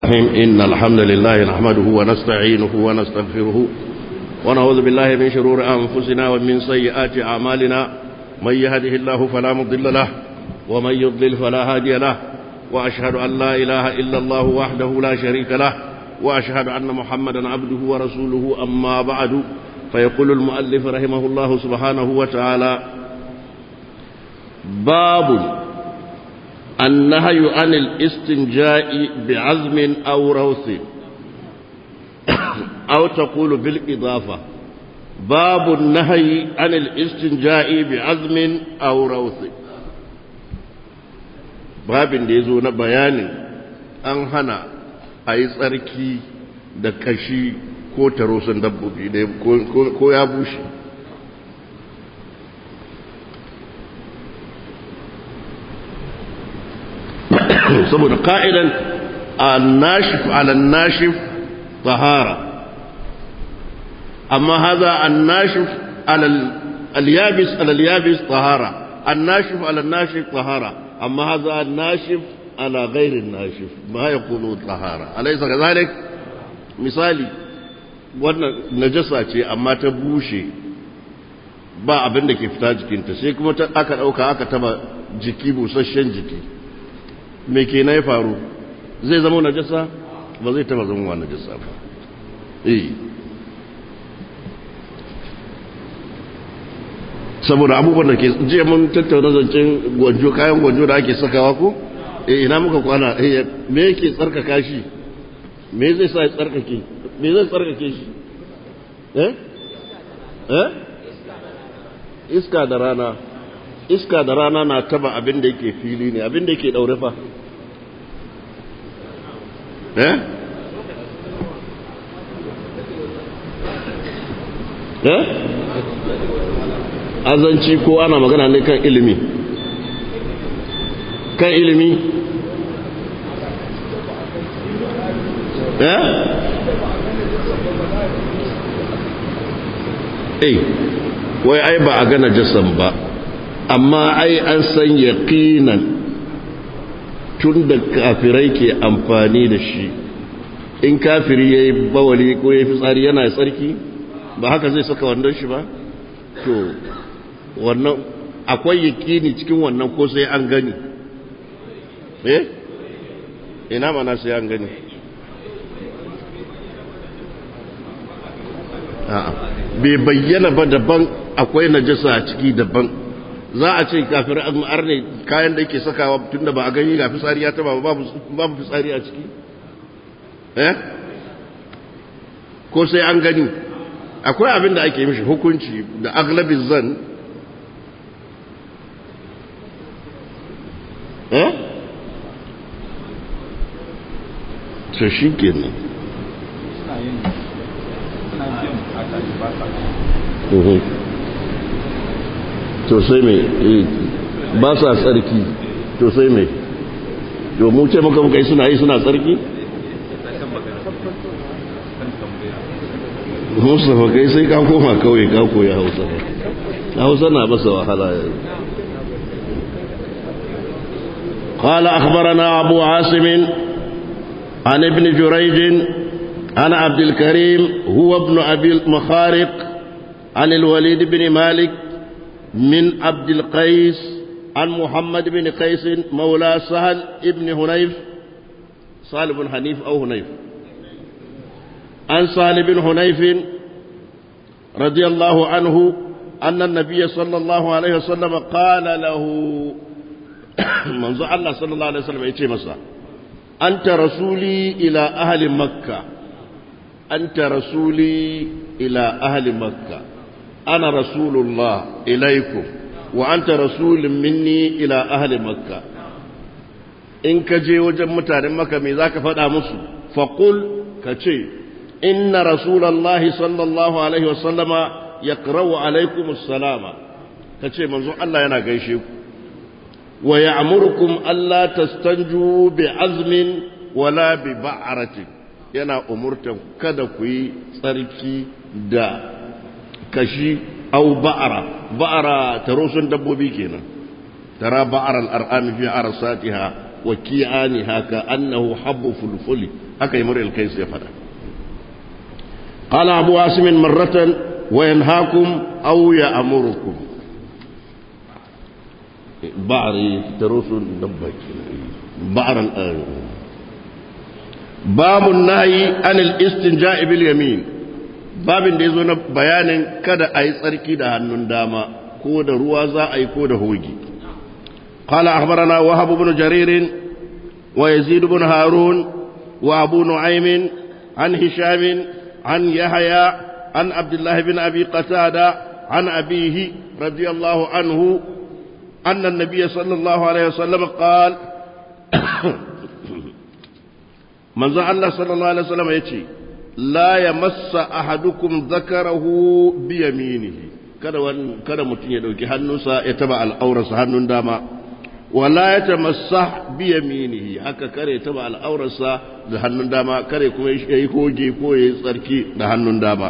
إن الحمد لله نحمده ونستعينه ونستغفره ونعوذ بالله من شرور أنفسنا ومن سيئات أعمالنا من يهده الله فلا مضل له ومن يضلل فلا هادي له وأشهد أن لا إله إلا الله وحده لا شريك له وأشهد أن محمدا عبده ورسوله أما بعد فيقول المؤلف رحمه الله سبحانه وتعالى باب النهي عن الاستنجاء بعزم أو روث أو تقول بالإضافة باب النهي عن الاستنجاء بعزم أو روث باب يزو بيان أن هنا أي tsarki da kashi ko tarosan dabbobi ko ya bushe saboda ka'idan annashif alannashif tahara amma haza annashif alyabis alalyabis tahara annashif alannashif tahara amma haza annashif ala ghairin nashif ma yaqulu tahara alaysa kadhalik misali wannan najasa ce amma ta bushe ba abin da ke fita jikinta sai kuma aka dauka aka taba jiki busasshen jiki me ke na ya faru zai zama najasa ba zai taba zama najasa ba eh saboda abubuwan da ke jiya mun tattauna zancen gwanjo kayan gwanjo da ake sakawa ko eh ina muka kwana eh me yake tsarkaka shi me zai sa ya tsarkake me zai tsarkake shi eh eh iska da rana iska da rana na taba abin da yake fili ne abin da yake daure fa eh eh azanci ko ana magana ne kan ilimi kan ilimi eh eh wai ai ba a gana jasan ba amma ai an san yaqinan tun da kafirai ke amfani da shi in kafiri yayi bawali ko yayi fitsari yana tsarki ba haka zai saka wannan shi ba to wannan akwai yaqini cikin wannan ko sai an gani eh ina mana sai an gani a'a bai bayyana ba daban akwai najasa a ciki daban za a ce kafin al'ar ne kayan da yake sakawa tun da ba a gani ga fitsari ya taba babu fitsari a ciki eh ko sai an gani akwai abin da ake mishi hukunci da aglabin zan eh to shi kenan to sai mai ba sa tsarki to sai mai to mu ce maka muka yi suna yi suna tsarki mustafa kai sai ka koma kawai ka koya hausa hausa na basa wahala قال أخبرنا أبو عاصم عن ابن جريج عن عبد الكريم هو ابن أبي المخارق عن الوليد بن مالك من عبد القيس عن محمد بن قيس مولى سهل ابن هنيف صالح بن حنيف أو هنيف عن صالح بن هنيف رضي الله عنه أن النبي صلى الله عليه وسلم قال له منذ الله صلى الله عليه وسلم يتي مسا أنت رسولي إلى أهل مكة أنت رسولي إلى أهل مكة أنا رسول الله إليكم وأنت رسول مني إلى أهل مكة إن كجي وجب متان مكة ميزاك فدا مسو فقل كجي إن رسول الله صلى الله عليه وسلم يقرأ عليكم السلام كجي منذ الله ينا قيشيكم ويأمركم ألا تستنجوا بعزم ولا ببعرة yana umurtan kada ku yi tsarki da kashi au ba'ara ba'ara tarosun dabbobi kenan tara ba'ara al'ar'ami fi arsatiha wa ki'aniha ka annahu habbu fulfuli aka yi muril kai ya fada qala abu asim marratan wa yanhaakum aw ya'murukum ba'ri tarusul dabba ba'r al babu nahi an al-istinja'i bil yamin babin da yazo na bayanin kada a yi tsarki da hannun dama ko da ruwa za a yi ko da hogi قال أخبرنا وهب بن جرير ويزيد بن هارون وأبو نعيم عن هشام عن يحيى عن عبد الله بن أبي قتادة عن أبيه رضي الله عنه أن النبي صلى الله عليه وسلم قال من الله صلى الله عليه وسلم يتي لا يمس أحدكم ذكره بيمينه kada kada mutum ya dauki hannunsa ya taba al'aurarsa hannun dama wala ya tamassah bi yaminihi haka kare taba al'aurarsa da hannun dama kare kuma yayi hoge ko yayi tsarki da hannun dama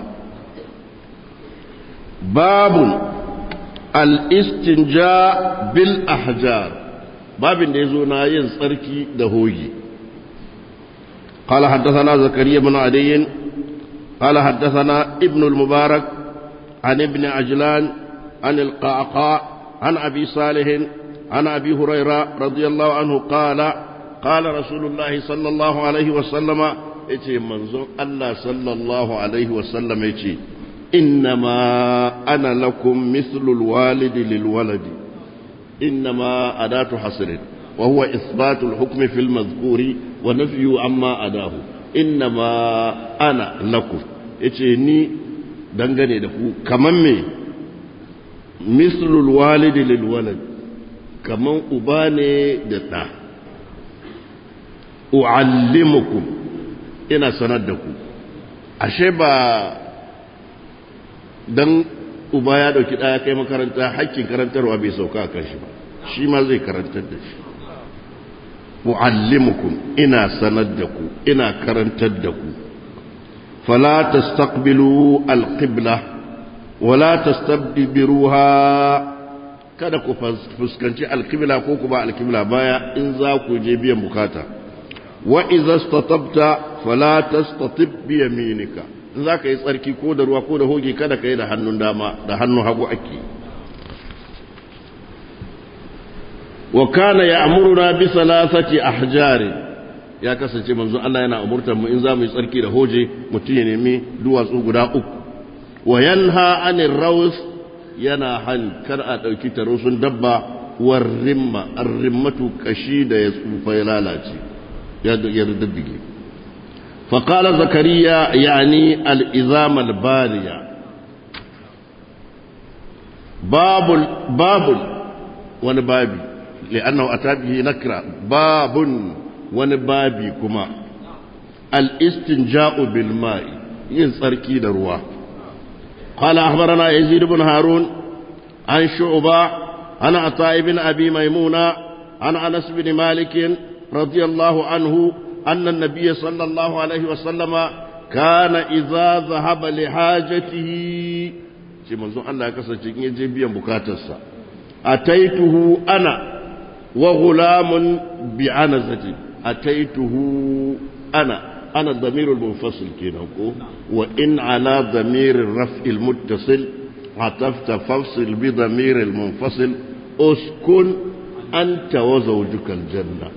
babun al-istinja bil ahjar babin da yazo na yin tsarki da hoge قال حدثنا زكريا بن عدي قال حدثنا ابن المبارك عن ابن عجلان عن القعقاع عن أبي صالح عن أبي هريرة رضي الله عنه قال قال رسول الله صلى الله عليه وسلم إتي منظر الله صلى الله عليه وسلم إتي إنما أنا لكم مثل الوالد للولد إنما أداة حصر وهو إثبات الحكم في المذكور ونفي عما أداه إنما أنا لكم إتي ني dangane da ku kaman me mislul walidi lil walad kaman uba ne da ɗa u'allimukum ina sanar da ku ashe ba dan uba ya dauki ɗaya kai makaranta hakkin karantarwa bai sauka a kanshi ba shi ma zai karantar da shi u'allimukum ina sanar da ku ina karantar da ku فلا تستقبلوا القبلة ولا تستدبروها kada ku fuskanci alkibla ko ku ba alkibla baya in za ku je biyan bukata wa idza statabta fala tastatib bi yaminika in za ka yi tsarki ko da ruwa ko da hoge kada ka yi da hannun dama da hannun hagu ake wa kana ya'muruna bi salasati ahjarin ya kasance manzo Allah yana umurtar mu in za mu yi tsarki da hoje mutum ya nemi duwatsu guda uku wa yanha anir raus yana han kar a dauki tarusun dabba war rimma ar-rimmatu kashi da ya tsufa ya lalace ya ya dabbige fa qala zakariya yani al-izam al-baliya babul babul wani babi li'annahu atabihi nakra babun wani babi kuma al'istinja'u bil ma'i yin tsarki da ruwa. Kala akhbarana Yazid ibn Harun an shu'ba ana ata ibn abi maimuna ana Anas bin Malik radiyallahu anhu anna an-nabiy sallallahu alaihi wa sallama kana idza dhahaba li hajatihi shi manzon Allah ya kasance in je biyan bukatarsa ataituhu ana wa ghulamun bi anazati أتيته أنا أنا الضمير المنفصل كده وإن على ضمير الرفع المتصل عطفت فافصل بضمير المنفصل اسكن أنت وزوجك الجنة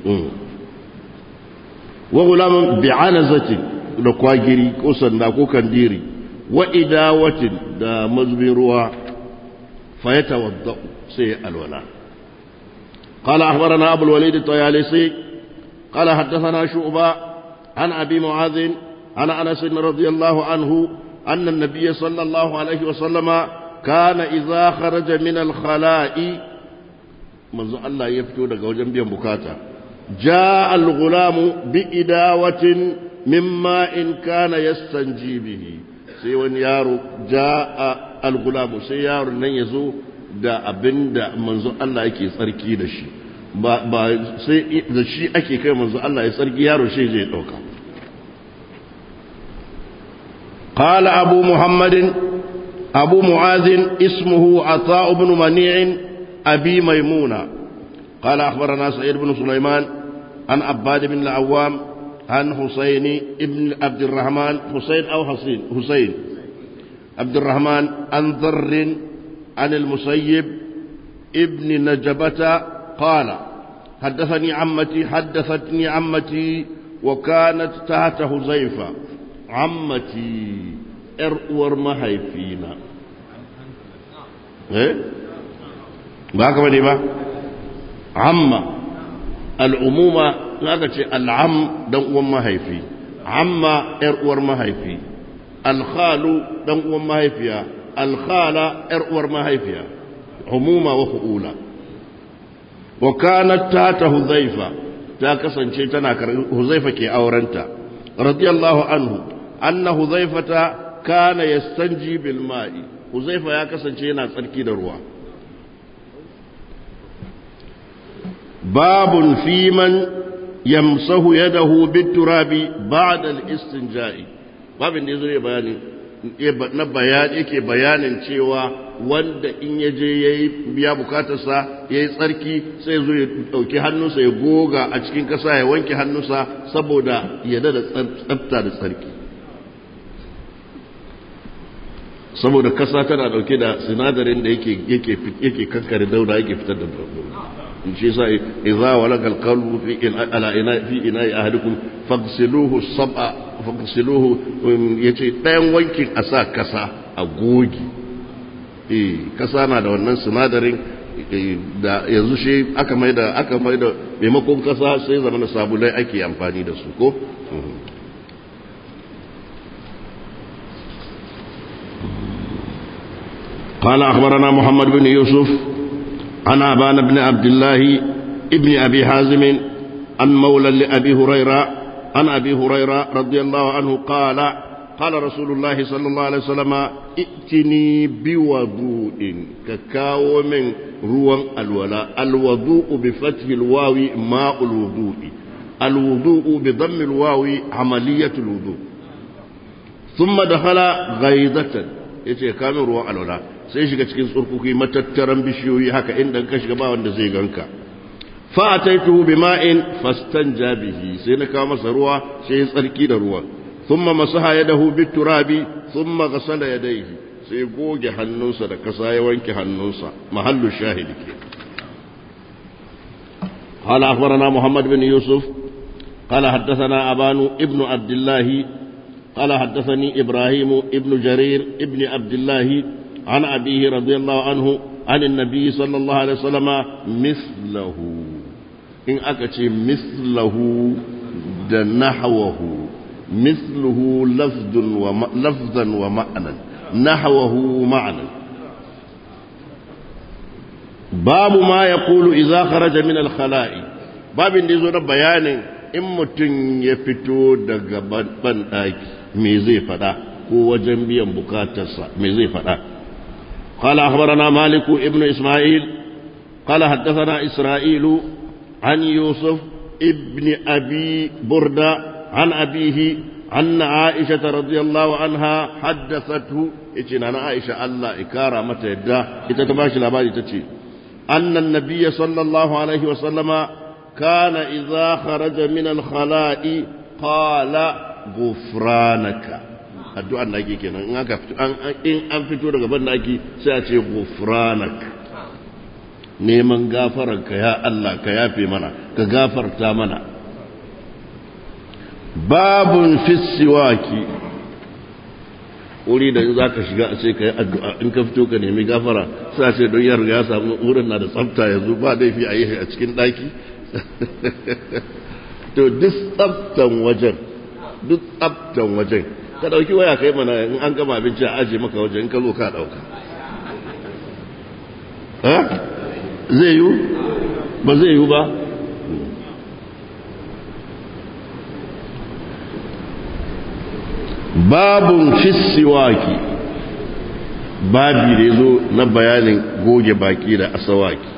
وغلام بعنزة لكواجري كوسن دا كوكنديري وإداوة دا مزبرها فيتوضأ سيء الولاء قال أخبرنا أبو الوليد الطيالسي قال حدثنا شعبة عن أبي معاذ عن أنس رضي الله عنه أن النبي صلى الله عليه وسلم كان إذا خرج من الخلاء منذ الله يفتو لك وجنبيا بكاتا جاء الغلام بإداوة مما إن كان يستنجي به sai wani yaro ja a algulamu sai yaro nan ya zo da abin da manzo Allah yake tsarki da shi ba sai da shi ake kai manzo Allah ya tsarki yaro shi zai dauka qala abu muhammadin abu muazin ismuhu ata ibn mani' abi maimuna qala akhbarana sa'id ibn sulaiman an abbad ibn al-awwam عن حسين ابن عبد الرحمن حسين أو حسين حسين عبد الرحمن عن ذر عن المسيب ابن نجبة قال حدثني عمتي حدثتني عمتي وكانت تحت حذيفة عمتي ارور ما هي فينا ايه ba haka bane ba amma al'umuma za ka ce al'am dan uwan mahaifi amma ‘yar uwar mahaifi alkhalu dan uwan mahaifiya alkhala ‘yar uwar mahaifiya umuma wa hu'ula wa kanat ta ta huzaifa ta kasance tana huzaifa ke aurenta radiyallahu anhu anna huzaifata kana yastanji bil ma'i huzaifa ya kasance yana tsarki da ruwa باب في من يمسه يده بالتراب بعد الاستنجاء babin da ya zo ya bayani na bayani yake bayanin cewa wanda in ya je ya yi biya bukatarsa ya yi tsarki sai zo ya ɗauki hannunsa ya goga a cikin ƙasa ya wanke hannunsa saboda ya da tsafta da tsarki saboda ƙasa tana ɗauke da sinadarin da yake kankare dauda yake fitar da dauda shi yasa idza walaga alqalbu fi ala ina fi ina ahadikum faghsiluhu sab'a faghsiluhu yace dayan wankin a sa kasa a gogi eh kasa na da wannan sinadarin da yanzu shi aka mai da aka mai da maimakon kasa sai zama sabulai ake amfani da su ko قال أخبرنا محمد بن يوسف عن أبان بن عبد الله ابن أبي حازم عن مولى لأبي هريرة عن أبي هريرة رضي الله عنه قال قال رسول الله صلى الله عليه وسلم ائتني بوضوء ككاو من روى الولاء الوضوء بفتح الواو ماء الوضوء الوضوء بضم الواو عملية الوضوء ثم دخل غيظة yace kamin ruwan alwala sai shiga cikin tsurkuki matattaran bishiyoyi haka inda ka shiga ba wanda zai ganka fa ataituhu bima'in fastanja bihi sai na kawo masa ruwa sai ya tsarki da ruwa thumma masaha yadahu biturabi thumma ghasala yadayhi sai goge hannunsa da kasa ya wanke hannunsa mahallu shahidi ke قال أخبرنا محمد بن يوسف قال حدثنا أبان ابن عبد الله قال حدثني إبراهيم ابن جرير ابن عبد الله عن أبيه رضي الله عنه عن النبي صلى الله عليه وسلم مثله إن أكتي مثله نحوه مثله لفظ وم... لفظا ومعنى نحوه معنى باب ما يقول إذا خرج من الخلاء باب يزور بيان in mutum ya fito daga banɗaki me zai faɗa ko wajen biyan bukatarsa me zai faɗa قال أخبرنا مالك ابن إسماعيل قال حدثنا إسرائيل عن يوسف ابن أبي بردة عن أبيه أن عائشة رضي الله عنها حدثته إتنا أنا عائشة الله إكارة متى يدى إتتباشي الأبادي تتشي أن النبي صلى الله عليه وسلم كان إذا خرج من الخلاء قال غفرانك addu'an da ake kenan in aka fito in an fito daga ban daki sai a ce gufranak neman gafaran ka ya Allah ka yafe mana ka gafarta mana babun fissiwaki wuri da za ka shiga a ce ka yi addu'a in ka fito ka nemi gafara sai a ce don yar ya samu wurin na da tsafta yanzu ba laifi a yi a cikin daki to duk tsaftan wajen duk tsaftan wajen ka dauki waya kai mana in an gama abinci a aje maka wajen in ka zo ka dauka zai yiwu ba zai yiwu ba babun fissiwaki babi da ya zo na bayanin goge baki da asawaki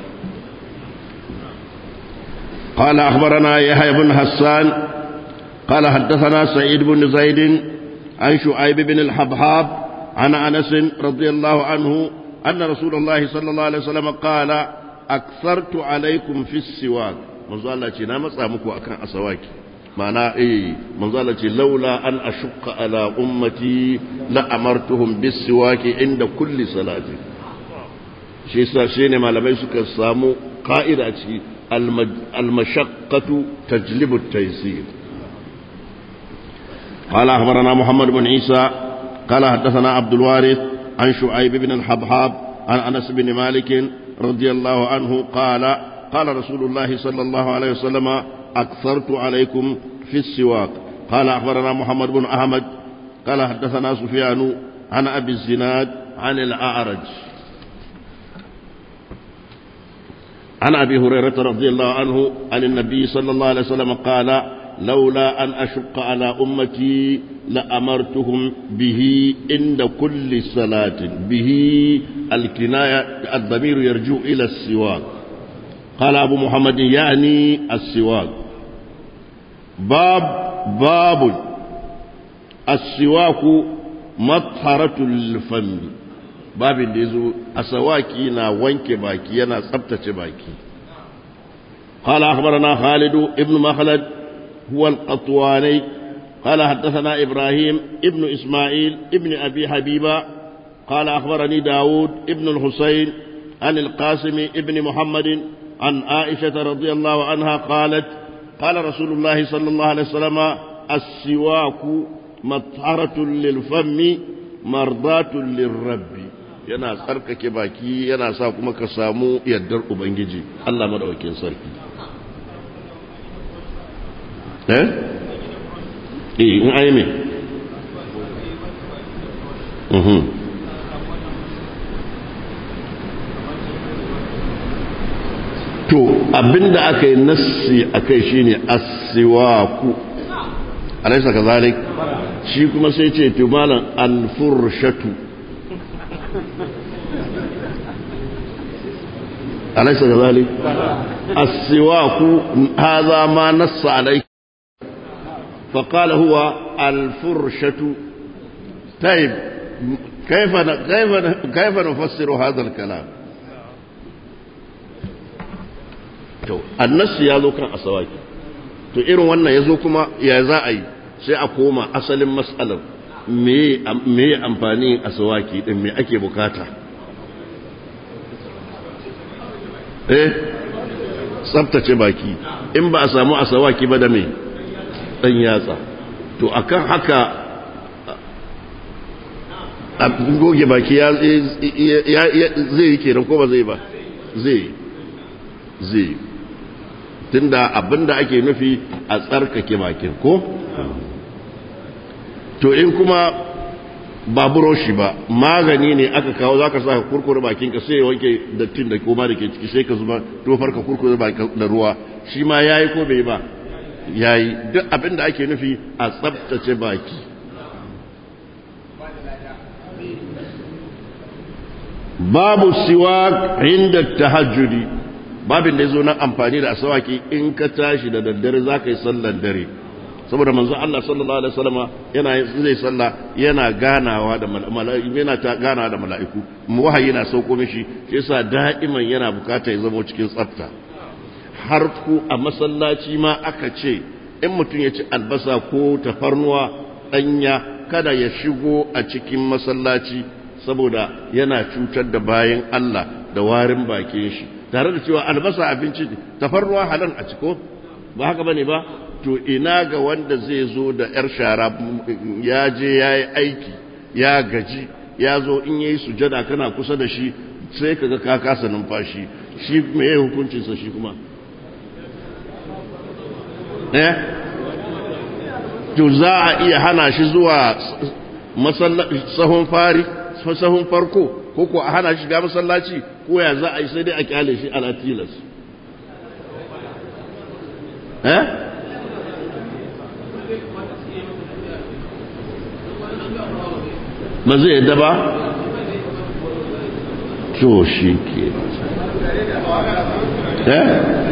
قال أخبرنا يحيى بن حسان قال حدثنا سعيد بن زيد عن شعيب بن الحبحاب عن أنس رضي الله عنه أن رسول الله صلى الله عليه وسلم قال أكثرت عليكم في السواك manzo Allah ce na matsa muku akan asawaki ma'ana eh manzo Allah ce laula an ashqa ala ummati la amartuhum bis siwaki inda kulli salati shi yasa shine malamai suka samu qa'ida ci al mashaqqatu tajlibu at-taysir قال أخبرنا محمد بن عيسى قال حدثنا عبد الوارث عن شعيب بن الحبحاب عن أنس بن مالك رضي الله عنه قال قال رسول الله صلى الله عليه وسلم أكثرت عليكم في السواك قال أخبرنا محمد بن أحمد قال حدثنا سفيان عن أبي الزناد عن الأعرج عن أبي هريرة رضي الله عنه عن النبي صلى الله عليه وسلم قال لولا أن أشق على أمتي لأمرتهم به عند كل صلاة به الكناية الضمير يرجو إلى السواك قال أبو محمد يعني السواك باب باب السواك مطهرة الفم باب ديزو أسواكي نا وانك باكي ينا سبتة باكي قال أخبرنا خالد ابن مخلد هو القطواني قال حدثنا إبراهيم ابن إسماعيل ابن أبي حبيبة قال أخبرني داود ابن الحسين عن القاسم ابن محمد عن عائشة رضي الله عنها قالت قال رسول الله صلى الله عليه وسلم السواك مطهرة للفم مرضاة للرب yana tsarkake baki yana sa kuma ka samu yardar ubangiji Allah madaukakin sarki eh eh in ayi me mhm to abinda aka yi nassi akai shine as-siwaku alaysa kazalik shi kuma sai ce to malam al-furshatu alaysa kazalik as-siwaku hadha ma nassa alayhi فقال هو الفرشة طيب كيف كيف كيف نفسر هذا الكلام؟ to annas ya zo kan asawaki to irin wannan ya zo kuma ya za a yi sai a koma asalin matsalar me ya amfani asawaki din me ake bukata eh tsabtace baki in ba a samu asawaki ba da me dan yatsa to akan haka goge baki ya zai yi kenan ko ba zai ba zai zai tunda abinda ake nufi a tsarkake bakin ko to in kuma ba buroshi ba magani ne aka kawo zaka sa ka kurkure bakinka sai ya wanke dattin da koma da ke ciki sai ka zuba tofar ka kurkure da ruwa shi ma yayi ko bai ba yayi duk abinda ake nufi a tsabtace baki babu siwak inda tahajjudi babin da ya zo na amfani da asawaki in ka tashi da daddare za ka yi sallar dare saboda manzo Allah sallallahu alaihi wasallam yana zai salla yana ganawa da mala'iku yana ta ganawa da mala'iku wahayi yana sauko mishi shi yasa da'iman yana bukata ya zama cikin tsafta har ku a masallaci ma aka ce in mutum ya ci albasa ko tafarnuwa danya kada ya shigo a cikin masallaci saboda yana cutar da bayan Allah da warin bakin shi tare da cewa albasa abinci tafarnuwa halal a ciko ba haka bane ba to ina ga wanda zai zo da yar shara ya je ya yi aiki ya gaji ya zo in yayi sujada kana kusa da shi sai kaga ka kasa numfashi shi me yayi hukuncin sa shi kuma eh to za a iya hana shi zuwa sahun fari sahun farko ko ko a hana shi shiga masallaci ko ya za a yi sai dai a kyale shi ala tilas eh ba zai yadda ba to shi ke eh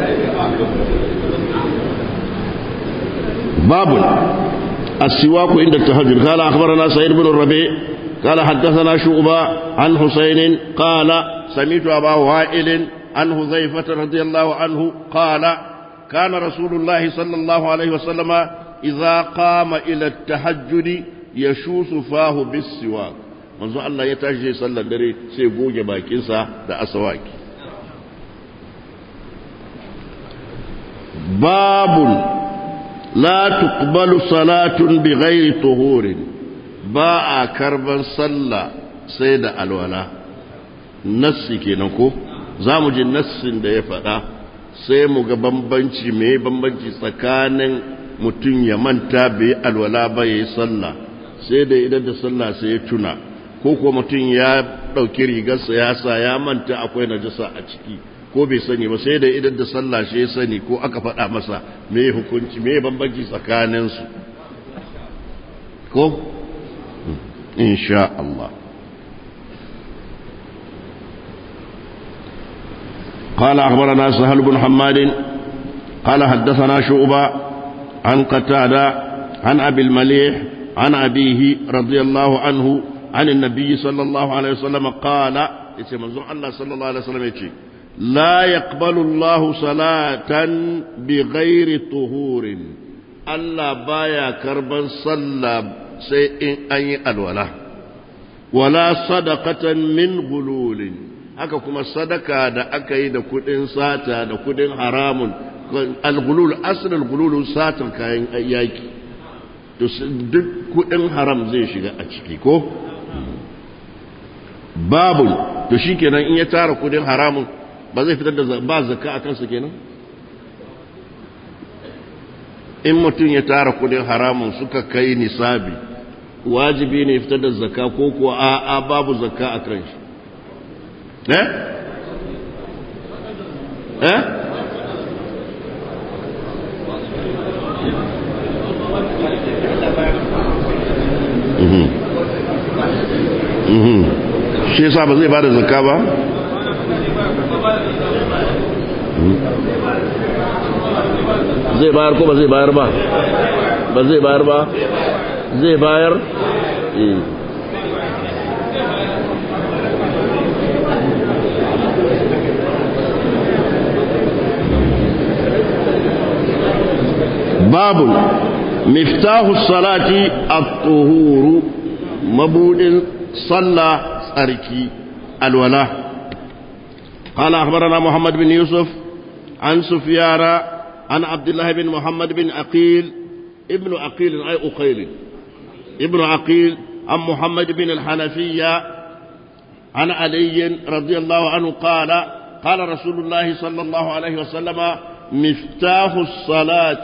babu السواك عند التهجد قال أخبرنا سيد بن الربيع قال حدثنا شعبة عن حسين قال سمعت أبا وائل عن حذيفة رضي الله عنه قال كان رسول الله صلى الله عليه وسلم إذا قام إلى التهجد يشوس فاه بالسواك manzo Allah ya tashi sallar dare sai goge bakinsa da asawaki babun la tuqbalu salatun bighairi tuhurin ba a karban sallah sai da alwala nassi kenan ko za mu ji nassin da ya faɗa sai mu ga bambanci mai bambanci tsakanin mutum ya manta bai alwala ba ya yi sallah sai da idan da sallah sai ya tuna ko kuwa mutum ya ɗauki rigarsa ya sa ya manta akwai najasa a ciki ko bai sani ba sai da idan da sallah shi ya sani ko aka faɗa masa me hukunci me bambanci tsakaninsu ko insha Allah قال أخبرنا سهل بن حماد قال حدثنا شعبة عن قتادة عن أبي المليح عن أبيه رضي الله عنه عن النبي صلى الله عليه وسلم قال منظور الله صلى الله عليه وسلم يتي لا يقبل الله صلاة بغير طهور الله بايا كربا صلى سيء أي الولا ولا صدقة من غلول haka kuma sadaka da aka yi da kudin sata da kudin haramun al-gulul asalin gululun satan kayan yaki duk kudin haram zai shiga a ciki ko babu to shi kenan in ya tara kudin haramun ba zai fitar da ba zakka a kansa kenan in mutum ya tara kudin haramun suka kai nisabi wajibi ne fitar da zakka ko kuwa a'a babu zakka a kan shi eh eh shi yasa ba zai bada zakka ba zai bayar ko ba zai bayar ba ba zai bayar ba zai bayar babu miftahu salati at-tuhuru mabudin صلى أركي الولاء قال أخبرنا محمد بن يوسف عن سفيان عن عبد الله بن محمد بن عقيل ابن عقيل أي أقيل ابن عقيل عن محمد بن الحنفية عن علي رضي الله عنه قال قال رسول الله صلى الله عليه وسلم مفتاح الصلاة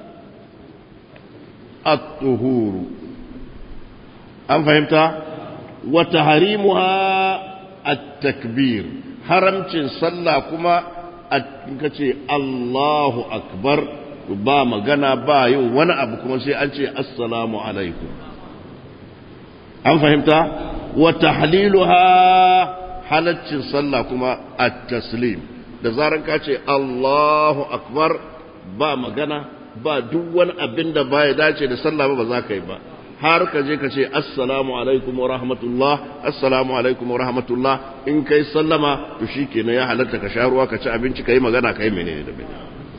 الطهور أم فهمت؟ وتحريمها التكبير حرمتين صلى كما kace Allahu akbar ba magana ba yin wani abu kuma sai an ce assalamu alaikum an fahimta wa tahliluha halaccin sallah kuma at-taslim da zaran ka ce Allahu akbar ba magana ba duk wani abin da baya dace da sallah ba ba za ka yi ba har ka je ka ce assalamu alaikum wa rahmatullah assalamu alaikum wa rahmatullah in kai sallama to shikenan ya halatta ka sha ruwa ka ci abinci kai magana kai menene da menene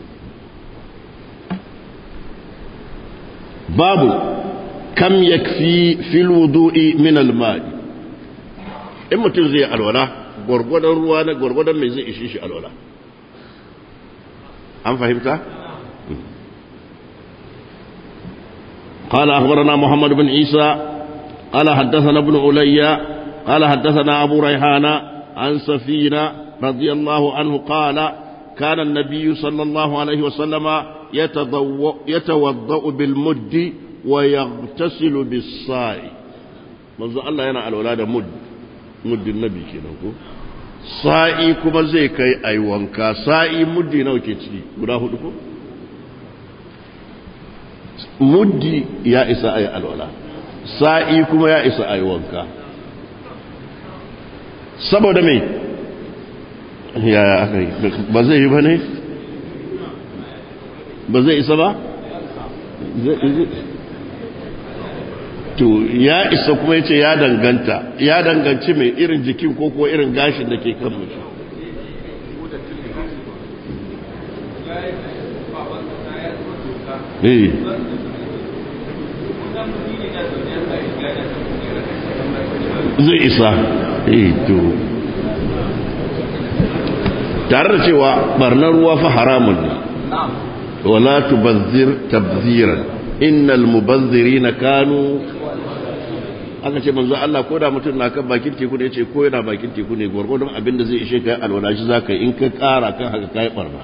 babu kam yakfi fil wudu'i min al ma'i in mutum zai alwala gwargwadon ruwa na gwargwadon mai zai ishi shi alwala an fahimta قال أخبرنا محمد بن عيسى قال حدثنا ابن علي قال حدثنا أبو ريحان عن سفينة رضي الله عنه قال كان النبي صلى الله عليه وسلم يتوضأ بالمد ويغتسل بالصاع منذ الله ينا الولاد مد مد النبي كده sa'i kuma zai kai ai wanka sa'i muddi nawa ke ciki guda hudu ko muddi ya isa a yi alwala sa'i kuma ya isa a yi wanka saboda mai yaya aka yi ba zai yi ba ne ba zai isa ba to ya isa kuma ya ce ya danganta ya danganci mai irin jikin ko ko irin gashin da ke kan mutum eh zai isa eh to tare da cewa barnar ruwa fa haramun ne wala tubazzir tabziran innal mubazzirina kanu aka ce manzo Allah ko da mutum na kan bakin teku ne yace ko yana bakin teku ne gwargwadon abin da zai ishe kai alwala shi zaka in ka kara kan haka kai barna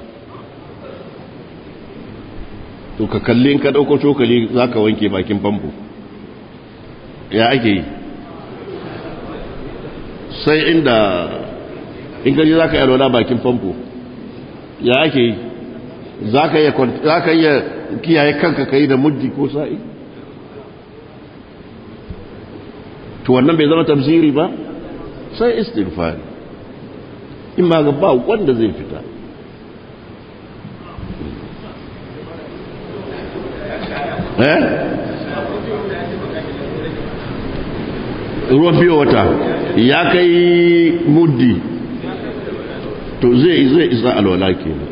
to ka kalli in ka dauko cokali zaka wanke bakin famfo ya ake yi sai inda in ka je zaka yi alwala bakin famfo ya ake yi zaka iya kiyaye kanka kai da muddi ko sa'i to wannan bai zama tafsiri ba sai istighfar in ma ga ba wanda zai fita eh ruwan biyo wata ya kai muddi to zai zai isa alwala kenan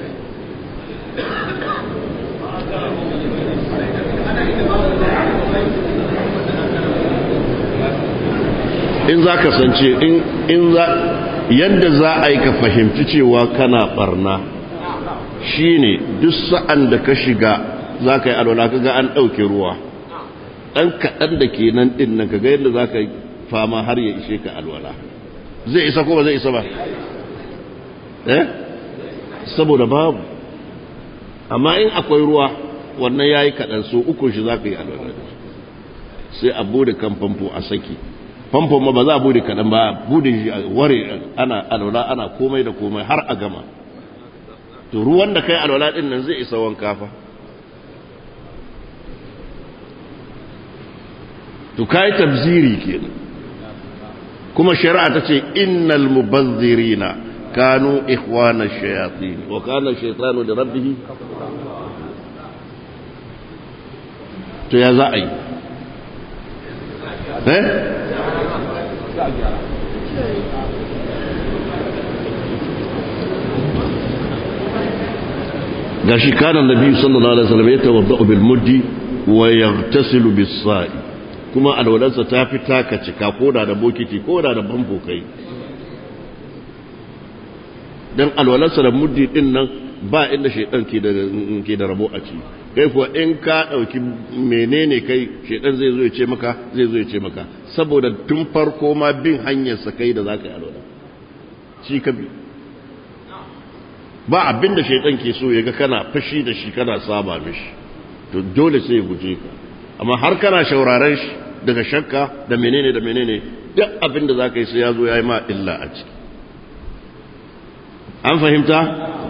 in za ka sance in za yadda za a yi ka fahimci cewa kana barna shine duk sa'an da ka shiga za ka yi alwala ka ga an ɗauke ruwa ɗan kaɗan da ke nan ɗin nan ka ga yadda za ka yi fama har ya ishe ka alwala zai isa ko ba zai isa ba eh saboda babu amma in akwai ruwa wannan ya yi kaɗan so uku shi za ka yi alwala sai a bude kan famfo a saki famfon ma ba za a bude kaɗan ba bude shi ware ana alwala ana komai da komai har a gama to ruwan da kai alwala ɗin nan zai isa wanka fa to kai tabziri kenan kuma shari'a ta ce innal mubazzirina kanu ikhwana shayatin wa kana shaytanu da rabbih to ya za a yi eh gashi kana nabi sallallahu alaihi wasallam yatawaddau bil muddi wa yaghtasilu bis sa'i kuma alwalarsa ta fi taka cika koda da bokiti koda da bambo kai dan alwalarsa da muddi din nan ba inda shaidan ke da ke da rabo a ci kai kuwa in ka dauki menene kai shaidan zai zo ya ce maka zai zo ya ce maka saboda tun farko ma bin hanyar sa kai da zaka yi alwala shi ka bi ba abin da shaidan ke so ya ga kana fashi da shi kana saba mishi to dole sai ya guje ka amma har kana shauraren shi daga shakka da menene da menene duk abin da zaka yi sai ya zo ya yi ma illa a ciki an fahimta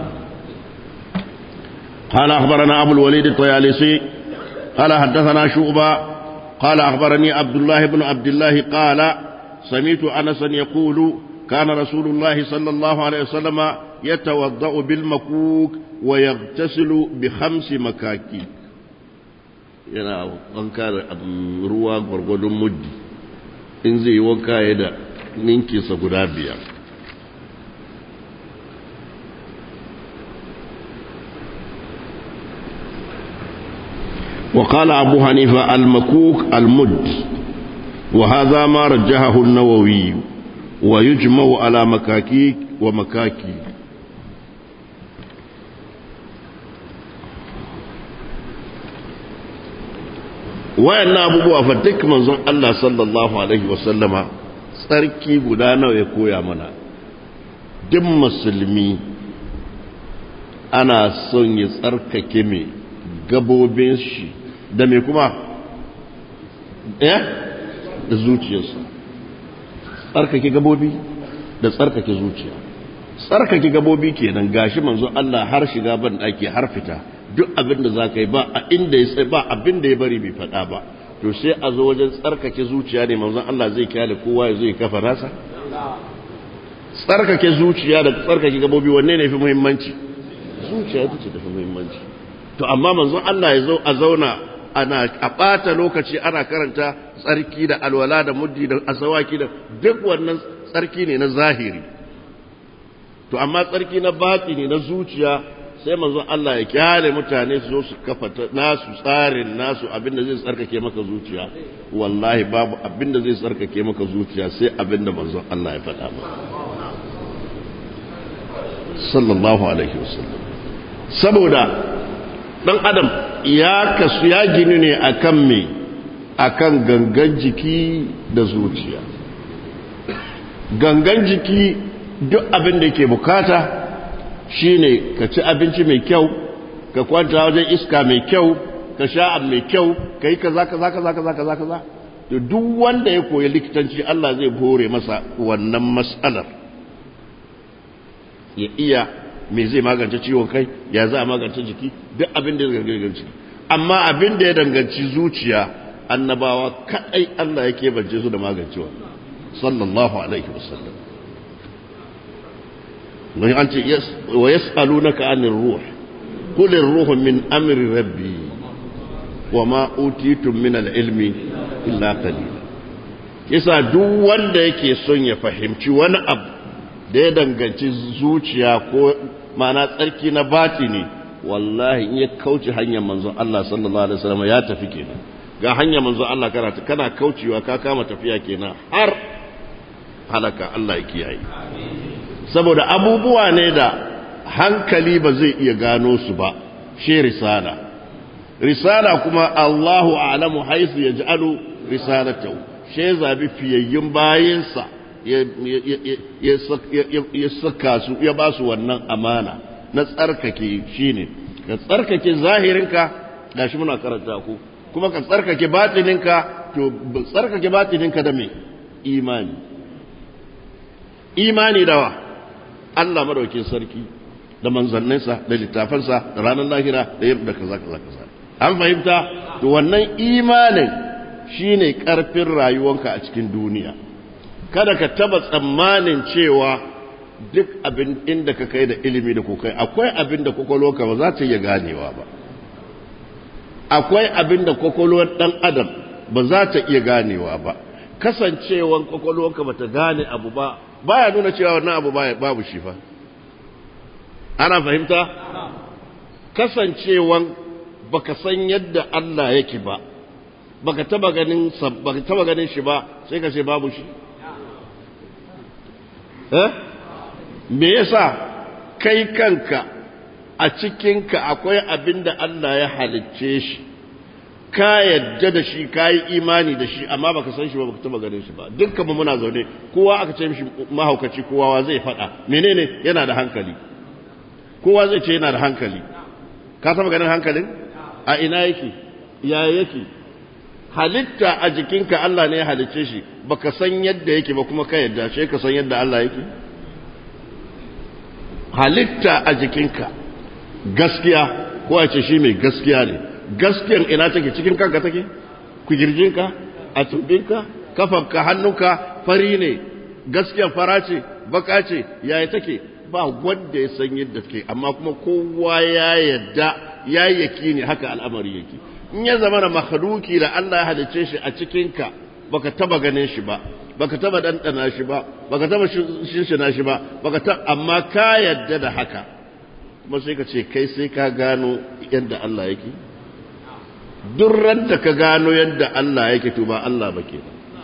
قال أخبرنا أبو الوليد الطيالسي قال حدثنا شعبة قال أخبرني عبد الله بن عبد الله قال سمعت أنسا يقول كان رسول الله صلى الله عليه وسلم يتوضأ بالمكوك ويغتسل بخمس مكاكي yana wanka da ruwa gwargwadon muddi in zai yi wanka ya da ninkinsa guda biyar وقال أبو حنيفة المكوك المد وهذا ما رجحه النووي ويجمع على مكاكيك ومكاكي wayan abubuwa fa duk manzon Allah sallallahu alaihi wasallama tsarki guda nawa ya koya mana duk musulmi ana son ya tsarkake mai gabobin shi da mai kuma eh da zuciyarsa tsarkake gabobi da tsarkake zuciya tsarkake gabobi kenan gashi manzo Allah har shiga ban daki har fita duk abin da za ka yi ba a inda ya sai ba abin da ya bari bai faɗa ba to sai a zo wajen tsarkake zuciya ne manzon Allah zai kyale kowa ya zo ya kafa nasa tsarkake zuciya da tsarkake gabobi wanne ne fi muhimmanci zuciya ita ce tafi muhimmanci to amma manzon Allah ya zo a zauna ana a ɓata lokaci ana karanta tsarki da alwala da muddi da asawaki da duk wannan tsarki ne na zahiri to amma tsarki na batini na zuciya sai manzon Allah ya kyale mutane su zo su kafa nasu tsarin nasu abinda zai tsarkake maka zuciya wallahi babu abinda zai tsarkake maka zuciya sai abinda manzon Allah ya faɗa ba sallallahu alaihi wasallam saboda dan adam ya kasu ya gini ne akan me akan gangan jiki da zuciya gangan jiki duk abin da yake bukata shine ka ci abinci mai kyau ka kwanta wajen iska mai kyau ka sha abu mai kyau ka yi kaza kaza kaza kaza kaza kaza to duk wanda ya koyi likitanci Allah zai hore masa wannan mas'alar ya iya me zai magance ciwon kai ya za a magance jiki duk abin da ya danganci amma abin da ya danganci zuciya annabawa kadai Allah yake bance su da magancewa sallallahu alaihi wasallam wani an ce wa yas'alunaka anir ruh qul ar-ruhu min amri rabbi wa ma utitum min al-ilmi illa qalila yasa duk wanda yake son ya fahimci wani abu da ya danganci zuciya ko ma'ana tsarki na batini wallahi in ya kauce hanyar manzon Allah sallallahu alaihi wasallam ya tafi kenan ga hanyar manzon Allah kana kana kaucewa ka kama tafiya kenan har halaka Allah ya kiyaye saboda abubuwa ne da hankali ba zai iya gano su ba shi risala risala kuma Allahu a'lamu haythu yaj'alu risalatahu shi zabi fiyayyun bayinsa ya saka su ya ba su wannan amana na tsarkake shine ka tsarkake zahirinka gashi muna karanta ku kuma ka tsarkake batininka to tsarkake batininka da me imani imani dawa Allah madaukin sarki da manzanninsa da littafansa da ranar lahira da yadda kaza kaza kaza an fahimta to wannan imanin shine karfin rayuwanka a cikin duniya kada ka taba tsammanin cewa duk abin inda ka kai da ilimi da kokai akwai abin da kwakwalwarka ba za ta iya ganewa ba akwai abin da kwakwalwar dan adam ba za ta iya ganewa ba kasancewan kwakwalwarka ba ta gane abu ba baya nuna cewa wannan abu babu shi fa ana fahimta kasancewan baka san yadda Allah yake ba baka taba ganin baka taba ganin shi ba sai ka ce babu shi eh me yasa kai kanka a cikinka akwai abin da Allah ya halicce shi ka yadda da shi ka yi imani da shi amma baka san shi ba baka taba ganin shi ba dukkan mu muna zaune kowa aka ce mishi mahaukaci kowa zai faɗa menene yana da hankali kowa zai ce yana da hankali ka taba ganin hankalin a ina yake ya yake halitta a jikinka Allah ne ya halicce shi baka san yadda yake ba kuma ka yadda shi ka san yadda Allah yake halitta a jikinka gaskiya ko a ce shi mai gaskiya ne gaskiyan ina take cikin kanka take kujirjinka a tumbinka kafanka hannunka fari ne gaskiyan fara ce baka ce yaya take ba wanda ya san yadda take amma kuma kowa ya yadda ya yaki ne haka al'amari yake in ya zama na makhluki da Allah ya halicce shi a cikinka baka taba ganin shi ba baka taba dandana shi ba baka taba shinshina shi ba baka ta amma ka yadda da haka kuma sai ka ce kai sai ka gano yadda Allah yake duk da ka gano yadda Allah yake to ba Allah ba ke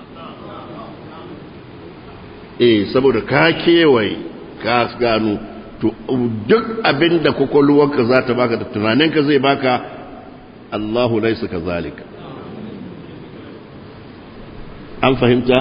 eh saboda ka kewaye ka gano to duk abin da kwakwalwarka za ta baka da tunaninka zai baka Allahu laisa ka zalika an fahimta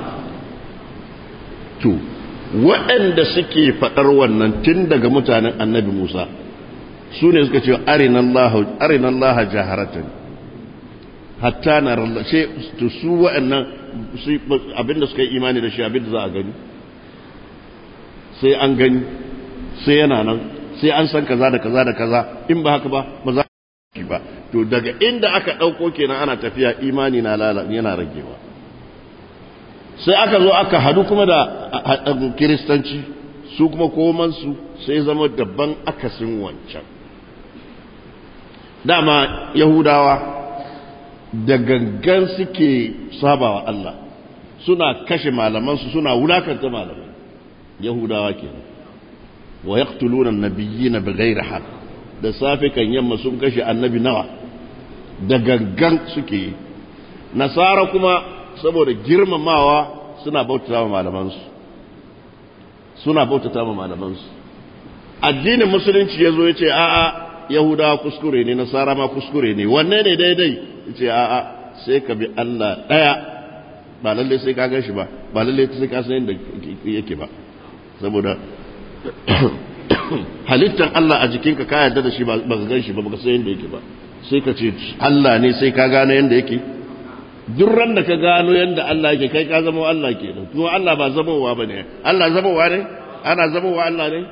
to waɗanda suke faɗar wannan tun daga mutanen annabi Musa su ne suka ce arinan laha jaharatan hatta na rallashe to su waɗannan abinda suka yi imani da shi abinda za a gani sai an gani sai yana nan sai an san kaza da kaza da kaza in ba haka ba ba za a ba to daga inda aka ɗauko kenan ana tafiya imani na yana ragewa sai aka zo aka hadu kuma da kiristanci su kuma komansu sai zama dabban akasin wancan dama yahudawa da gangan suke sabawa Allah suna kashe malamansu suna wulakanta malamai yahudawa ke wa yaqtuluna an-nabiyyina bighayri haqq da safe kan yamma sun kashe annabi nawa da gangan suke yi nasara kuma saboda girmamawa suna bautata ma malamansu suna bautata ma malamansu addinin musulunci ya zo ya ce a'a yahudawa kuskure ne nasara ma kuskure ne wanne ne daidai ya ce a'a sai ka bi allah ɗaya ba lalle sai ka gan shi ba ba lalle sai ka san yadda yake ba saboda halittar Allah a jikinka ka yarda da shi ba ka gan shi ba ba ka san yadda yake ba sai ka ce Allah ne sai ka gano yadda yake duk ran da ka gano yadda Allah yake kai ka zama Allah ke nan kuma Allah ba zamowa ba ne Allah zamowa ne ana zamowa Allah ne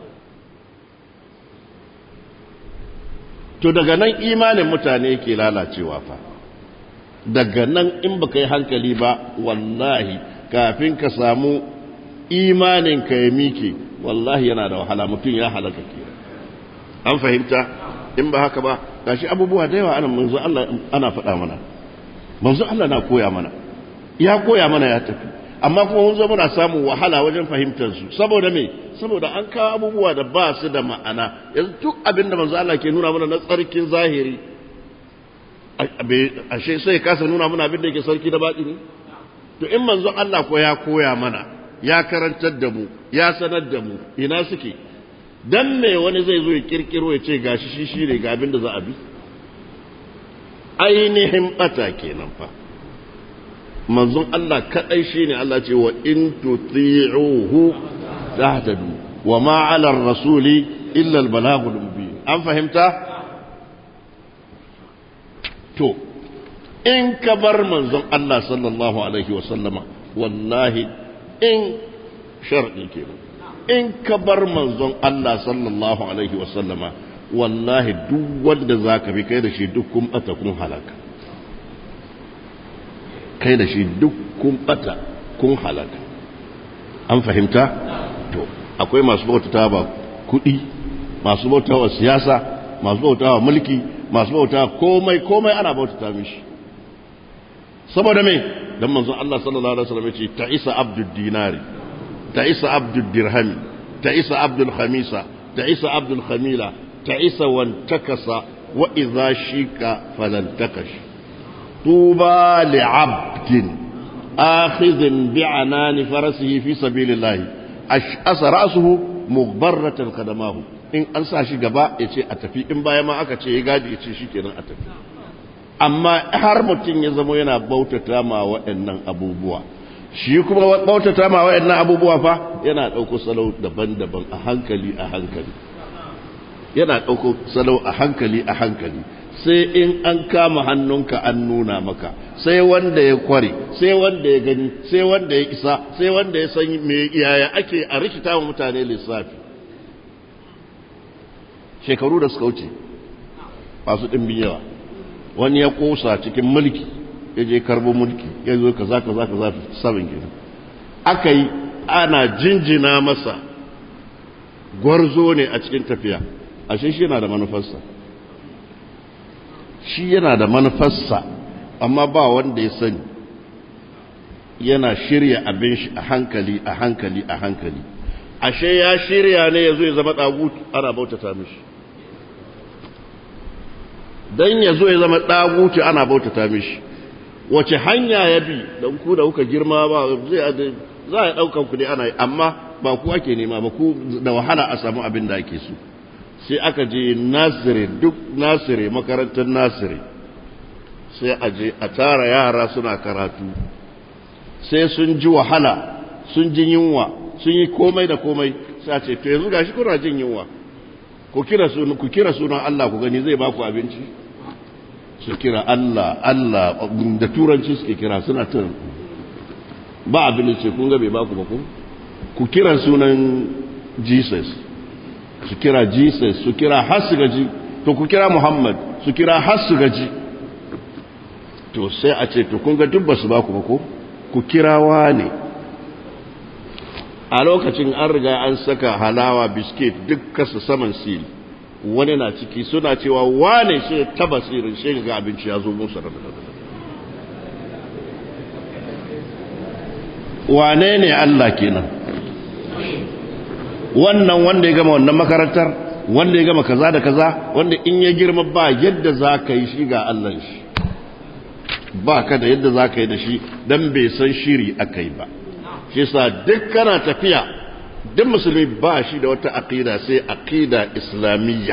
to daga nan imanin mutane ke lalacewa fa daga nan in baka yi hankali ba wallahi kafin ka samu imanin ka ya mike wallahi yana da wahala mutum ya halaka ke an fahimta in ba haka ba gashi abubuwa da yawa ana manzo Allah ana faɗa mana manzo Allah na koya mana ya koya mana ya tafi amma kuma mun zo muna samun wahala wajen fahimtar su saboda me saboda an kawo abubuwa da ba su da ma'ana yanzu duk abin da manzo Allah ke nuna mana na tsarkin zahiri ashe sai kasa nuna mana abin da yake sarki da baɗi ne to in manzo Allah ko ya koya mana ya karantar da mu ya sanar da mu ina suke dan me wani zai zo ya kirkiro ya ce gashi shi shi ne ga abin da za a bi ainihin bata kenan fa manzon Allah kadai shine Allah ce wa in tuti'uhu tahtadu wa ma 'ala ar-rasuli illa al-balaghul mubin an fahimta to in ka bar manzon Allah sallallahu alaihi wa sallama wallahi in shar'i kenan in ka bar manzon Allah sallallahu alaihi wa sallama wallahi duk wanda zaka bi kai da shi duk kun bata kun halaka kai da shi duk kun bata kun halaka an fahimta to akwai masu bautata ba kuɗi masu bautawa siyasa masu bautawa mulki masu bautawa komai komai ana bautata mishi saboda me dan manzon Allah sallallahu alaihi wasallam yace ta'isa abdud dinari ta'isa abdud dirhami ta'isa abdul khamisa ta'isa abdul khamila ta'isa wan takasa wa idha shika falan takash tuba li'abdin akhidhin bi'anani farasihi fi sabilillah ash'asa ra'suhu mughbarratan qadamahu in an sa shi gaba yace a tafi in baya ma aka ce ya gadi yace shikenan a tafi amma har mutum ya zama yana bautata ma waɗannan abubuwa shi kuma bautata ma waɗannan abubuwa fa yana ɗauko salo daban-daban a hankali a hankali yana ɗauko salo a hankali a hankali sai in an kama hannunka an nuna maka sai wanda ya kware sai wanda ya gani sai wanda ya isa sai wanda ya san me yaya ake a rikita wa mutane lissafi shekaru da suka wuce masu ɗimbin yawa wani ya kosa cikin mulki ya je karbo mulki ya zo kaza kaza kaza sabin gina aka yi ana jinjina masa gwarzo ne a cikin tafiya ashe shi yana da manufarsa shi yana da manufarsa amma ba wanda ya sani yana shirya abin shi a hankali a hankali a hankali ashe ya shirya ne ya zo ya zama ɗagut ana bautata mishi don ya zo ya zama ɗaguci ana bautata mishi wace hanya ya bi don ku da kuka girma ba za a ɗaukan ku ne ana yi amma ba ku ake nema ba ku da wahala a samu abin da ake so sai aka je nasire duk nasire makarantar nasire sai a je a tara yara suna karatu sai sun ji wahala sun ji yunwa sun yi komai da komai sai a ce to yanzu gashi kuna jin yunwa ku kira sunan ku kira sunan Allah ku gani zai baku abinci su kira Allah Allah da turanci suke kira suna tun ba abin da ce kun ga bai baku ba ku ku kira sunan Jesus su kira Jesus su kira har su gaji to ku kira Muhammad su kira har su gaji to sai a ce to kun ga duk ba su baku ba ko ku kirawa ne a lokacin an riga an saka halawa biskit duk kasa saman sil wani na ciki suna cewa wane shi taba sirin shi ga abinci ya zo musu wane ne Allah kenan wannan wanda ya gama wannan makarantar wanda ya gama kaza da kaza wanda in ya girma ba yadda za ka yi shi ga Allah shi ba ka da yadda za ka yi da shi don bai san shiri aka yi ba shi sa duk kana tafiya duk musulmi ba shi da wata aqida sai aqida islamiyya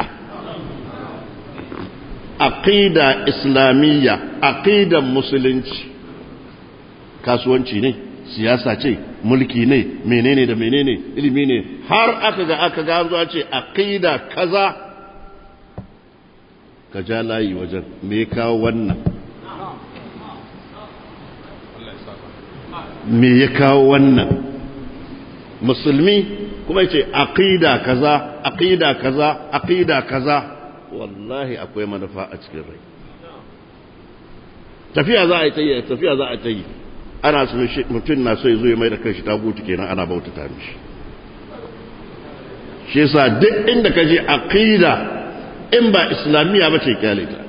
aqida islamiyya aqidan musulunci kasuwanci ne siyasa ce mulki ne menene da menene ilimi ne har aka ga aka ga zuwa ce aqida kaza ka ja layi wajen me kawo wannan me ya kawo wannan musulmi kuma yace aqida kaza aqida kaza aqida kaza wallahi akwai manufa a cikin rai tafiya za a yi ta yi tafiya za a ta yi ana so mutum na so ya zo ya mai da kanshi tagutu kenan ana bautata mishi shi yasa duk inda ka je aqida in ba islamiyya ba ce kyale ta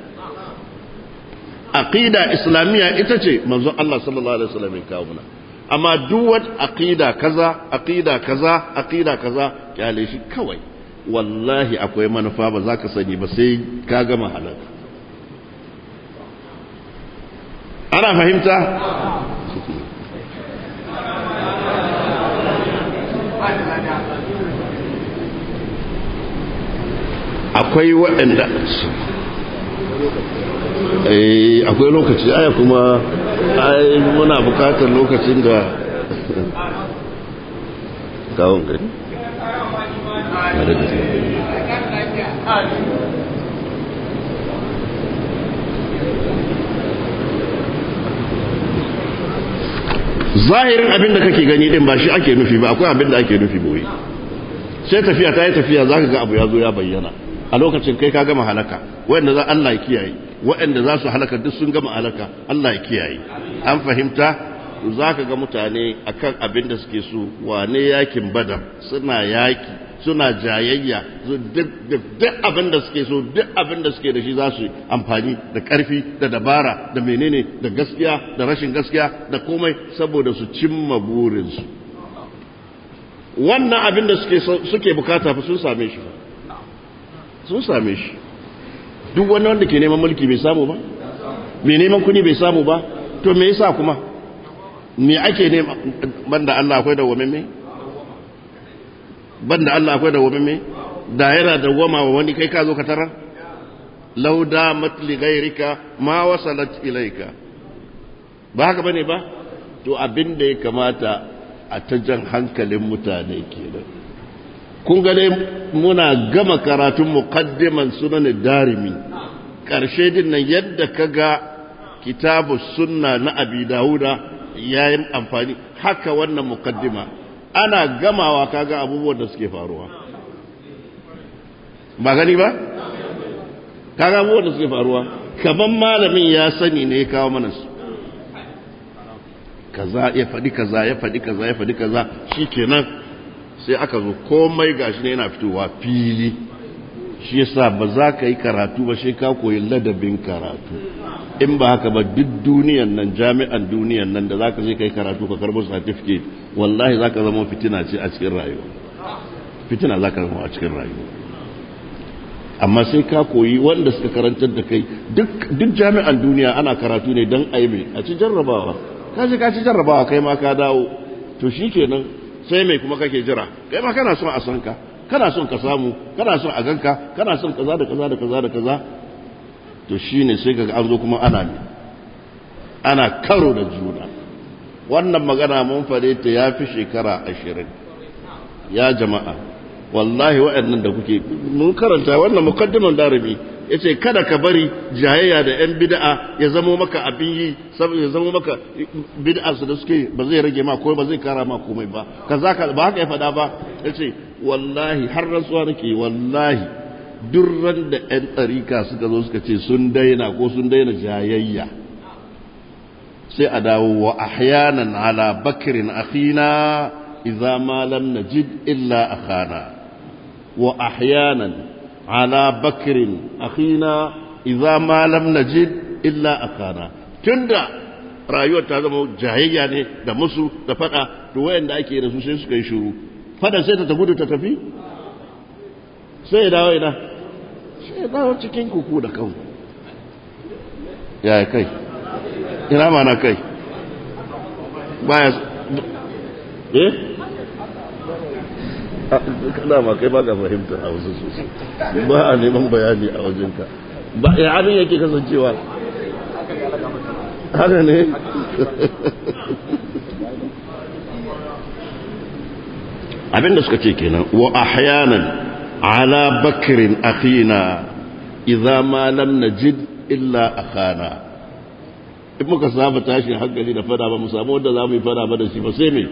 aqida islamiyya ita ce manzon Allah sallallahu alaihi wasallam ya kawo mana amma duk wata aqida kaza aqida kaza aqida kaza kyale shi kawai wallahi akwai manufa ba za ka sani ba sai ka gama halaka ana fahimta akwai waɗanda akwai lokaci aya kuma ai muna bukatar lokacin da kawon gari zahirin abin da kake gani din ba shi ake nufi ba akwai abin da ake nufi boye sai tafiya ta yi tafiya za ka ga abu ya zo ya bayyana a lokacin kai ka gama halaka wanda za Allah ya kiyaye waɗanda za su halaka duk sun gama halaka Allah ya kiyaye an fahimta za ka ga mutane akan abin da suke so wane yakin badar suna yaki suna jayayya duk abin da suke so duk abin da suke da shi za su amfani da ƙarfi da dabara da menene da gaskiya da rashin gaskiya da komai saboda su cimma burinsu wannan abin da suke bukata fa sun same shi sun same shi duk wani wanda ke neman mulki bai samu ba mai neman kuni bai samu ba to me yasa kuma me ake nema banda Allah akwai da wame banda Allah akwai da wame da yana da goma wa wani kai ka zo ka tarar law damat li ghayrika ma wasalat ilayka ba haka bane ba to abin da ya kamata a ta jan hankalin mutane kenan kun ga dai muna gama karatun muqaddiman sunan darimi karshe din nan yadda kaga kitabu sunna na abi dauda yayin amfani haka wannan muqaddima ana gamawa kaga abubuwan da suke faruwa ba gani ba kaga abubuwan da suke faruwa kaman malamin ya sani ne ya kawo mana su kaza ya faɗi kaza ya faɗi kaza ya faɗi kaza shikenan sai aka zo komai gashi ne yana fitowa fili shi yasa ba za ka yi karatu ba shi ka koyi ladabin karatu in ba haka ba duk duniyan nan jami'an duniyan nan da za ka je kai karatu ka karbo certificate wallahi za ka zama fitina ce a cikin rayuwa fitina za ka zama a cikin rayuwa amma sai ka koyi wanda suka karantar da kai duk jami'an duniya ana karatu ne don aibe a ci jarrabawa ka je ka ci jarrabawa kai ma ka dawo to shi kenan sai mai kuma kake jira kai ma kana son a san ka kana son ka samu kana son a ganka kana son kaza da kaza da kaza da kaza to shine sai kaga an zo kuma ana ne ana karo da juna wannan magana mun fare ta yafi shekara ashirin ya jama'a wallahi waɗannan da kuke mun karanta wannan mukaddiman darimi yace kada ka bari jayayya da yan bid'a ya zamo maka abin yi saboda ya zamo maka bid'a su da suke ba zai rage ma ko ba zai kara ma komai ba kaza ka ba haka ya faɗa ba yace wallahi har rantsuwa nake wallahi durran da yan tsarika suka zo suka ce sun daina ko sun daina jayayya sai a dawo wa ahyanan ala bakrin akhina idza ma lam najid illa akhana wa ahyanan على بكر أخينا إذا ما لم نجد إلا أخانا تندى rayuwar ta zama jahayya ne da musu da fada to wayanda ake da su sai suka yi shiru fada sai ta gudu ta tafi sai ya dawo ina sai ya dawo cikin kuku da kanku ya kai ina mana kai baya eh kana ma kai ba ka fahimta a wasu sosai ba a neman bayani a wajenka ba ya abin yake kasancewa haka ne abinda suka ce kenan wa ahyanan ala bakrin akhina idza ma lam najid illa akhana in muka saba tashin hankali da fada ba mu samu wanda za mu yi fada ba da shi ba sai me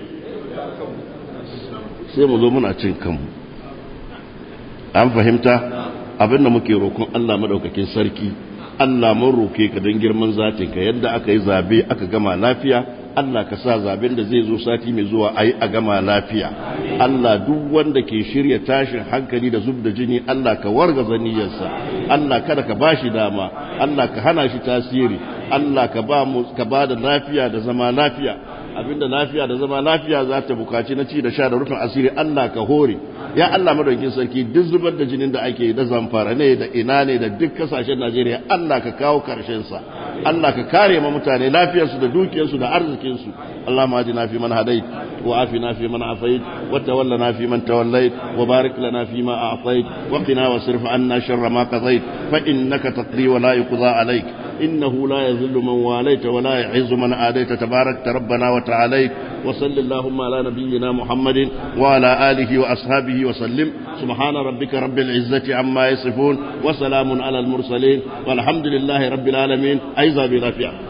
sai mu zo muna cin kanmu an fahimta abinda muke roƙon Allah madaukakin sarki Allah mun roke ka don girman zatinka yadda aka yi zabe aka gama lafiya Allah ka sa zaben da zai zo sati mai zuwa a yi a gama lafiya Allah duk wanda ke shirya tashin hankali da zub da jini Allah ka wargaza niyyarsa Allah kada ka ba shi dama Allah ka hana shi tasiri Allah ka ba mu ka ba da lafiya da zama lafiya abinda lafiya da zama lafiya za ta bukaci na ci da sha da rufin asiri Allah ka hore ya Allah madaukin sarki duk zubar da jinin da ake da zamfara ne da ina ne da duk kasashen Najeriya Allah ka kawo karshen sa Allah ka kare ma mutane lafiyarsu da dukiyarsu da arzikinsu Allah ma na fi man hadait wa afina fi man afait wa tawallana fi man tawallait wa barik lana fi ma a'tait wa qina wasrif anna sharra ma qadait fa innaka taqdi wa la yuqda alayk إنه لا يذل من واليت ولا يعز من آديت تبارك ربنا وتعاليت وصل اللهم على نبينا محمد وعلى آله وأصحابه وسلم سبحان ربك رب العزة عما يصفون وسلام على المرسلين والحمد لله رب العالمين أيضا بنافع